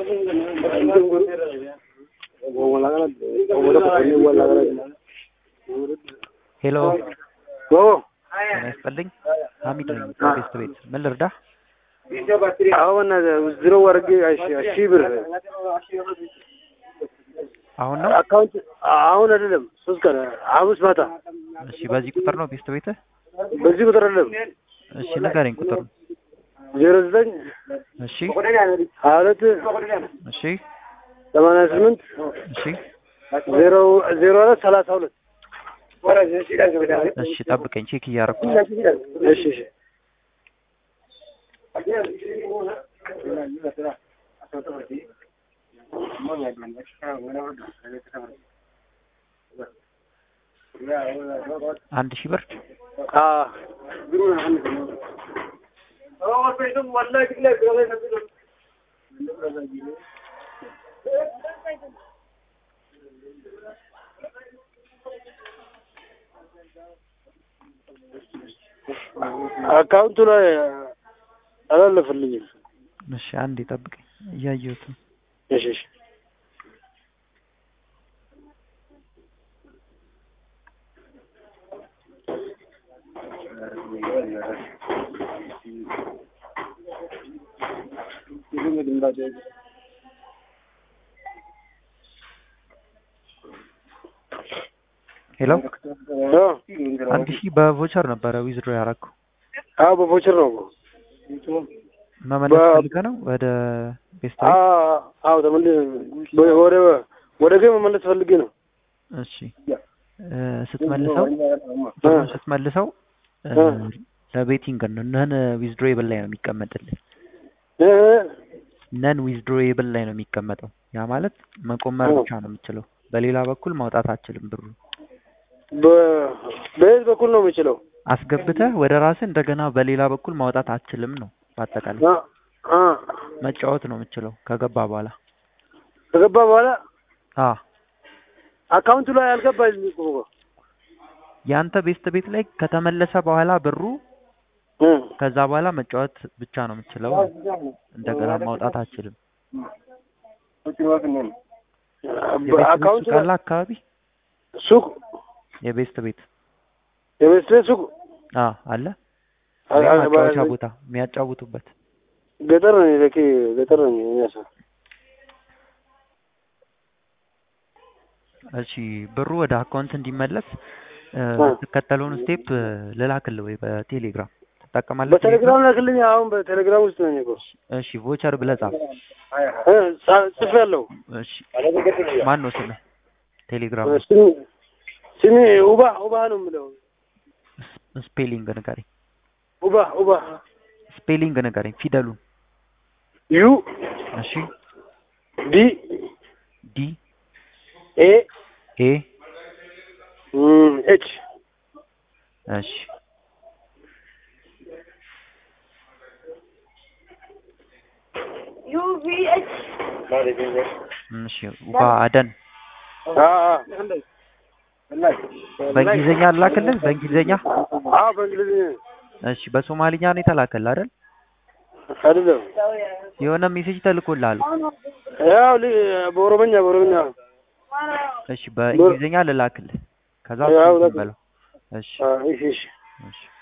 ሄሎ ኦ ጤና ይስጥልኝ። ሀሚድ ነኝ ከቤስት ቤት። ምን ልርዳህ? አሁን ዝሮ ወርጌ ሺህ ብር አሁን ነው? አካውንት አሁን አይደለም፣ ሶስት ቀን ሐሙስ ማታ እሺ፣ በዚህ ቁጥር ነው ቤስት ቤትህ? በዚህ ቁጥር አይደለም፣ እሺ፣ ንገረኝ ቁጥሩን። ዜሮ ዘጠኝ እሺ፣ ሀያ ሁለት እሺ፣ ሰማንያ ስምንት እሺ፣ ዜሮ ዜሮ አራት ሰላሳ ሁለት እሺ፣ ጠብቀኝ፣ ቼክ እያደረኩ እሺ እሺ አንድ ሺህ ብር አ አካውንቱ ላይ አላለፈልኝም። እሺ፣ አንዴ ጠብቀኝ፣ እያየሁት ነው። እሺ እሺ ሄሎ ኦ አንድ ሺህ በቮቸር ነበረ ዊዝድሮ ያደረኩው። አዎ በቮቸር ነው እኮ መመለስ በ- ፈልገህ ነው ወደ ቤስት አ ቤት? አዎ ተመልሼ ወደ ወደ ገ መመለስ ፈልጌ ነው። እሺ እ ስትመልሰው ብሩን ስትመልሰው እ እ ለቤቲንግ ነው ነን ዊዝድሮዌብል ላይ ነው የሚቀመጥልህ። እ ነን ዊዝድሮዌብል ላይ ነው የሚቀመጠው። ያ ማለት መቆመር እ ብቻ ነው የምችለው። በሌላ በኩል ማውጣት አትችልም። ብሩ በ- በየት በኩል ነው የምችለው? አስገብተህ ወደ ራስህ እንደገና በሌላ በኩል ማውጣት አትችልም ነው በአጠቃላይ። አ አ መጫወት ነው የምችለው ከገባ በኋላ። ከገባ በኋላ አ አካውንቱ ላይ አልገባኝም እኮ ያንተ ቤስት ቤት ላይ ከተመለሰ በኋላ ብሩ እ ከዛ በኋላ መጫወት ብቻ ነው የምችለው። እንደገና ማውጣት አትችልም። የቤስት ቤት አካውንቱ ሱቅ ላይ አለ አካባቢ ሱቅ የቤስት ቤት የቤት ሱቅ አ አለ አ- ወይም አ- ማጫወቻ በ- ቦታ የሚያጫውቱበት ገጠር ነኝ ለኬ ገጠር ነኝ የሚያሳ እሺ ብሩ ወደ አካውንት እንዲመለስ እ አ የምትከተለውን ስቴፕ ልላክልህ ወይ በቴሌግራም ትጠቀማለህ? በቴሌግራም ላክልኝ። አሁን በቴሌግራም ውስጥ ነኝ እኮ እሺ ቮቸር ብለህ ጻፍ። እ ጻ- ጽፌያለሁ። እሺ ማን ነው ስምህ? ቴሌግራም ላይ ስሚ ስሚ ውባ ውባ ነው የምለው። ስ- ስፔሊንግ ንገረኝ። ውባ ውባ ስፔሊንግ ንገረኝ ፊደሉን። ዩ እሺ ዲ ዲ ኤ ኤ እም፣ ኤች እሺ እሺ ውባ አደን አ አ በእንግሊዝኛ ላክልህ። በእንግሊዝኛ አ በእንግሊዝኛ እሺ በሶማሊኛ ነው የተላከልህ አይደል? አይደለም። የሆነ ሜሴጅ ተልኮልሃል። ያው ሊ- በኦሮመኛ በኦሮመኛ እሺ በእንግሊዝኛ ልላክልህ። ከዛ ያው እሱን ላክ- በለው። እሺ አ እሺ እሺ እሺ